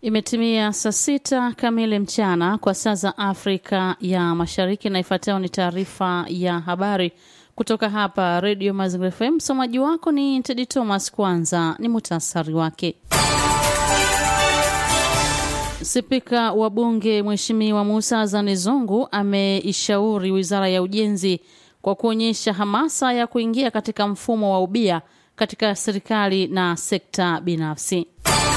Imetimia saa sita kamili mchana kwa saa za Afrika ya Mashariki, na ifuatayo ni taarifa ya habari kutoka hapa Redio Mazingira FM. Msomaji wako ni Tedi Thomas. Kwanza ni muhtasari wake. Spika wa Bunge Mheshimiwa Musa Azani Zungu ameishauri Wizara ya Ujenzi kwa kuonyesha hamasa ya kuingia katika mfumo wa ubia katika serikali na sekta binafsi.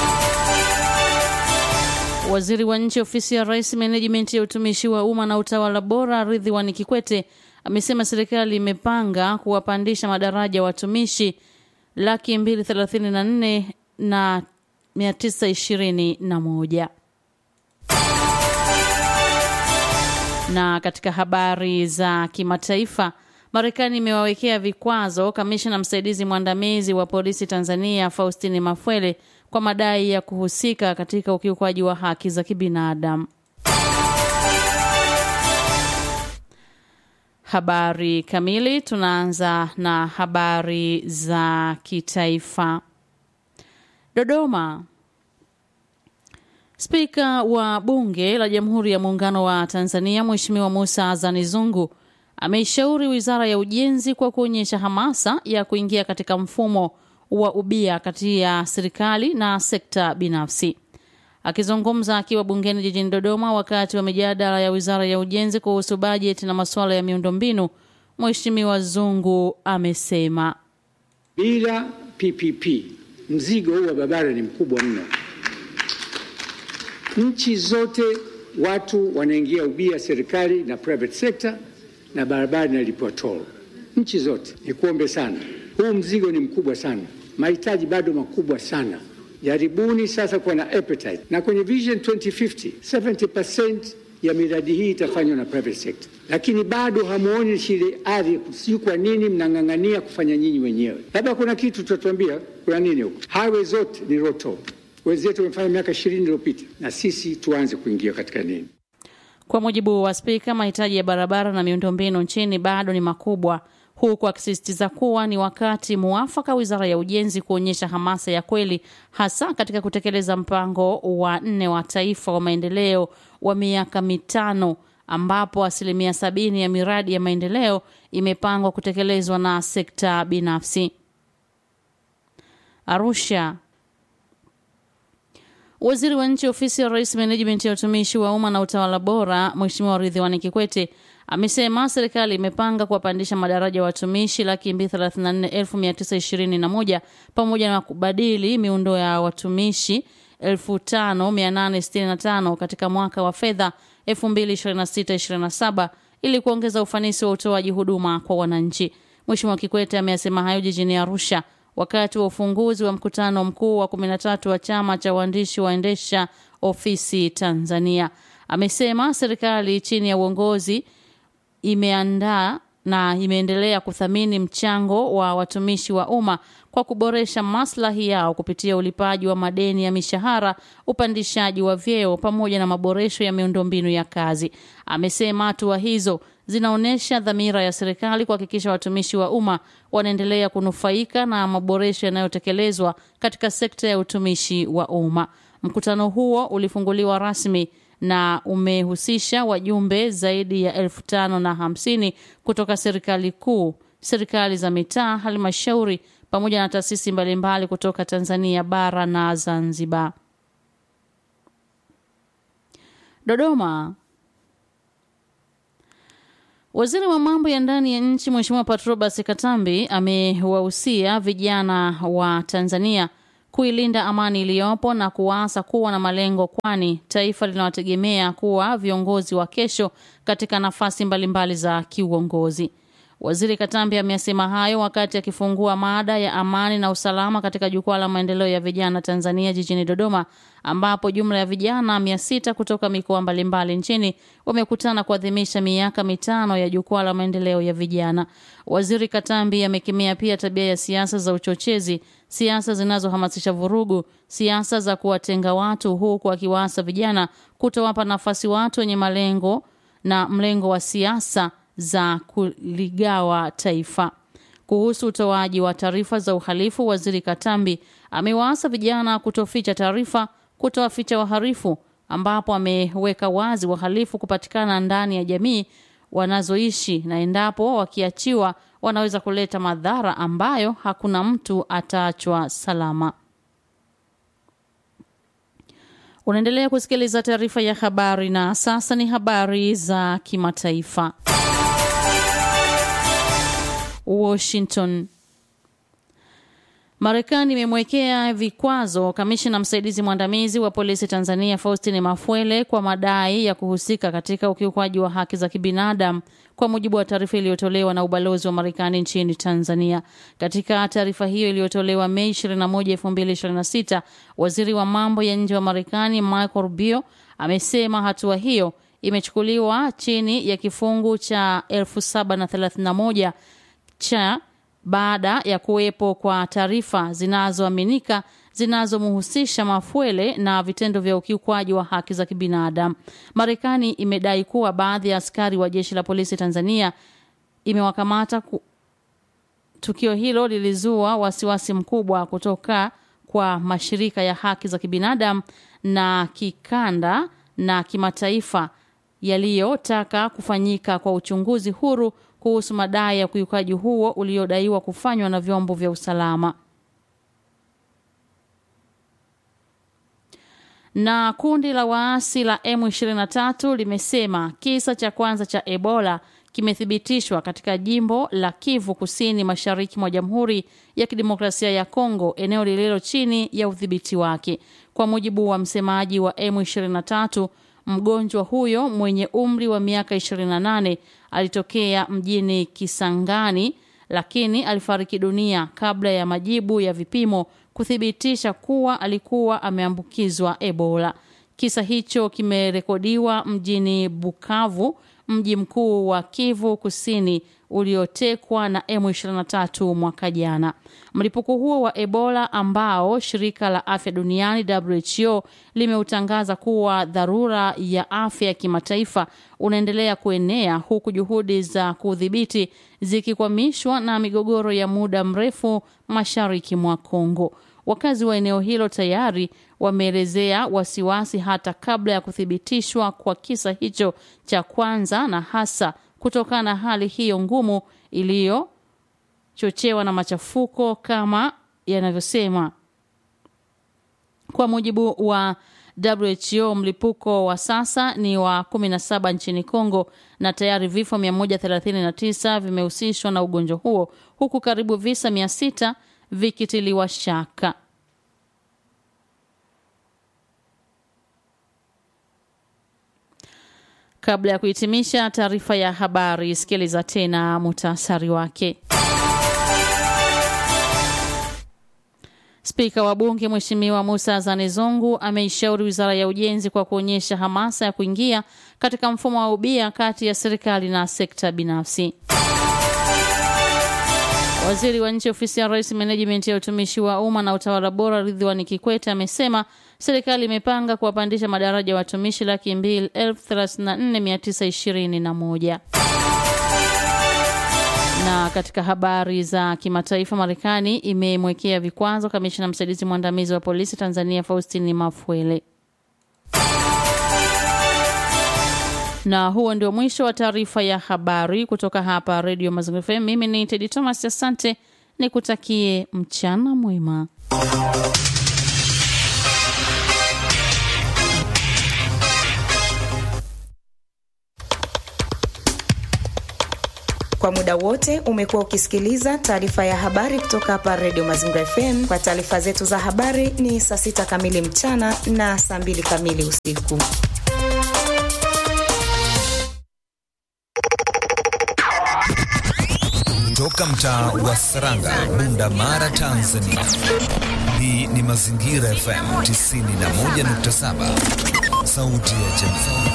Waziri wa Nchi Ofisi ya Rais, Menejimenti ya Utumishi wa Umma na Utawala Bora, Ridhiwani Kikwete amesema serikali imepanga kuwapandisha madaraja watumishi laki mbili thelathini na nne na mia tisa ishirini na moja. Na katika habari za kimataifa, Marekani imewawekea vikwazo kamishna msaidizi mwandamizi wa polisi Tanzania Faustini Mafwele kwa madai ya kuhusika katika ukiukwaji wa haki za kibinadamu. Habari kamili, tunaanza na habari za kitaifa. Dodoma. Spika wa Bunge la Jamhuri ya Muungano wa Tanzania Mheshimiwa Musa Azani Zungu ameishauri Wizara ya Ujenzi kwa kuonyesha hamasa ya kuingia katika mfumo wa ubia kati ya serikali na sekta binafsi. Akizungumza akiwa bungeni jijini Dodoma wakati wa mijadala ya Wizara ya Ujenzi kuhusu bajeti na masuala ya miundombinu, Mheshimiwa Zungu amesema bila PPP mzigo huu wa barabara ni mkubwa mno. Nchi zote watu wanaingia ubia, serikali na private sector, na barabara inalipwa toll. Nchi zote, nikuombe sana, huu mzigo ni mkubwa sana, mahitaji bado makubwa sana. Jaribuni sasa kuwa na appetite, na kwenye Vision 2050 70% ya miradi hii itafanywa na private sector, lakini bado hamuoni shile ari. Sijui kwa nini mnang'ang'ania kufanya nyinyi wenyewe. Labda kuna kitu tutatuambia, kuna nini huko? Highway zote ni roto, wenzetu wamefanya miaka ishirini iliyopita, na sisi tuanze kuingia katika nini? Kwa mujibu wa Spika, mahitaji ya barabara na miundombinu nchini bado ni makubwa, huku akisisitiza kuwa ni wakati muafaka Wizara ya Ujenzi kuonyesha hamasa ya kweli, hasa katika kutekeleza mpango wa nne wa taifa wa maendeleo wa miaka mitano ambapo asilimia sabini ya miradi ya maendeleo imepangwa kutekelezwa na sekta binafsi. Arusha. Waziri wa Nchi Ofisi ya Rais, Menejimenti ya Utumishi wa Umma na Utawala Bora, Mheshimiwa Ridhiwani Kikwete amesema serikali imepanga kuwapandisha madaraja watumishi laki mbili thelathini na nne elfu mia tisa ishirini na moja pamoja na kubadili miundo ya watumishi elfu tano mia nane sitini na tano katika mwaka wa fedha elfu mbili ishirini na sita ishirini na saba ili kuongeza ufanisi wa utoaji huduma kwa wananchi. Mheshimiwa Kikwete ameyasema hayo jijini Arusha wakati wa ufunguzi wa mkutano mkuu wa 13 wa chama cha waandishi waendesha ofisi Tanzania. Amesema serikali chini ya uongozi imeandaa na imeendelea kuthamini mchango wa watumishi wa umma kwa kuboresha maslahi yao kupitia ulipaji wa madeni ya mishahara, upandishaji wa vyeo pamoja na maboresho ya miundombinu ya kazi. Amesema hatua hizo zinaonyesha dhamira ya serikali kuhakikisha watumishi wa umma wanaendelea kunufaika na maboresho yanayotekelezwa katika sekta ya utumishi wa umma. Mkutano huo ulifunguliwa rasmi na umehusisha wajumbe zaidi ya elfu tano na hamsini kutoka serikali kuu, serikali za mitaa, halmashauri pamoja na taasisi mbalimbali kutoka Tanzania bara na Zanzibar. Dodoma. Waziri wa mambo ya ndani ya nchi Mheshimiwa Patrobas Katambi amewahusia vijana wa Tanzania kuilinda amani iliyopo na kuwaasa kuwa na malengo, kwani taifa linawategemea kuwa viongozi wa kesho katika nafasi mbalimbali za kiuongozi. Waziri Katambi amesema hayo wakati akifungua mada ya amani na usalama katika jukwaa la maendeleo ya vijana Tanzania jijini Dodoma, ambapo jumla ya vijana mia sita kutoka mikoa mbalimbali nchini wamekutana kuadhimisha miaka mitano ya jukwaa la maendeleo ya vijana. Waziri Katambi amekemea pia tabia ya siasa za uchochezi, siasa zinazohamasisha vurugu, siasa za kuwatenga watu, huku akiwaasa vijana kutowapa nafasi watu wenye malengo na mlengo wa siasa za kuligawa taifa. Kuhusu utoaji wa taarifa za uhalifu, waziri Katambi amewaasa vijana kutoficha taarifa, kutowaficha wahalifu, ambapo ameweka wazi wahalifu kupatikana ndani ya jamii wanazoishi na endapo wakiachiwa wanaweza kuleta madhara ambayo hakuna mtu ataachwa salama. Unaendelea kusikiliza taarifa ya habari na sasa ni habari za kimataifa. Washington. Marekani imemwekea vikwazo kamishina msaidizi mwandamizi wa polisi Tanzania Faustine Mafwele kwa madai ya kuhusika katika ukiukwaji wa haki za kibinadamu kwa mujibu wa taarifa iliyotolewa na ubalozi wa Marekani nchini Tanzania. Katika taarifa hiyo iliyotolewa Mei 21, 2026, waziri wa mambo ya nje wa Marekani Marco Rubio amesema hatua hiyo imechukuliwa chini ya kifungu cha 1731 cha baada ya kuwepo kwa taarifa zinazoaminika zinazomhusisha Mafwele na vitendo vya ukiukwaji wa haki za kibinadamu. Marekani imedai kuwa baadhi ya askari wa jeshi la polisi Tanzania imewakamata ku... tukio hilo lilizua wasiwasi mkubwa kutoka kwa mashirika ya haki za kibinadamu na kikanda na kimataifa yaliyotaka kufanyika kwa uchunguzi huru kuhusu madai ya ukiukaji huo uliodaiwa kufanywa na vyombo vya usalama. Na kundi la waasi la M23 limesema kisa cha kwanza cha Ebola kimethibitishwa katika jimbo la Kivu Kusini Mashariki mwa Jamhuri ya Kidemokrasia ya Kongo, eneo lililo chini ya udhibiti wake. Kwa mujibu wa msemaji wa M23, mgonjwa huyo mwenye umri wa miaka 28 alitokea mjini Kisangani lakini alifariki dunia kabla ya majibu ya vipimo kuthibitisha kuwa alikuwa ameambukizwa Ebola. Kisa hicho kimerekodiwa mjini Bukavu, mji mkuu wa Kivu Kusini uliotekwa na M23 mwaka jana. Mlipuko huo wa Ebola ambao shirika la afya duniani WHO limeutangaza kuwa dharura ya afya ya kimataifa unaendelea kuenea huku juhudi za kudhibiti zikikwamishwa na migogoro ya muda mrefu mashariki mwa Kongo. Wakazi wa eneo hilo tayari wameelezea wasiwasi hata kabla ya kuthibitishwa kwa kisa hicho cha kwanza na hasa kutokana na hali hiyo ngumu iliyochochewa na machafuko kama yanavyosema. Kwa mujibu wa WHO, mlipuko wa sasa ni wa 17 nchini Kongo na tayari vifo 139 vimehusishwa na ugonjwa huo huku karibu visa 600 vikitiliwa shaka. Kabla ya kuhitimisha taarifa ya habari, sikiliza tena muhtasari wake. Spika wa Bunge Mheshimiwa Musa Zanezongu ameishauri Wizara ya Ujenzi kwa kuonyesha hamasa ya kuingia katika mfumo wa ubia kati ya serikali na sekta binafsi. Waziri wa Nchi Ofisi ya Rais, Menejimenti ya Utumishi wa Umma na Utawala Bora, Ridhiwani Kikwete amesema serikali imepanga kuwapandisha madaraja ya watumishi laki mbili elfu thelathini na nne mia tisa ishirini na moja. Na katika habari za kimataifa, Marekani imemwekea vikwazo kamishina msaidizi mwandamizi wa polisi Tanzania Faustini Mafwele. Na huo ndio mwisho wa taarifa ya habari kutoka hapa Radio Mazingira FM. Mimi ni Tedi Thomas, asante, nikutakie mchana mwema. Kwa muda wote umekuwa ukisikiliza taarifa ya habari kutoka hapa Radio Mazingira FM. Kwa taarifa zetu za habari ni saa sita kamili mchana na saa mbili kamili usiku. Toka mtaa wa Saranga, Bunda Mara, Tanzania. Hii ni Mazingira FM 91.7, sauti ya jamii.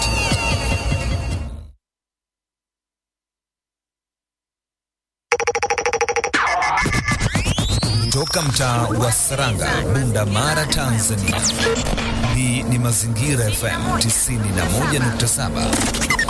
Toka mtaa wa Saranga, Bunda Mara, Tanzania. Hii ni Mazingira FM 91.7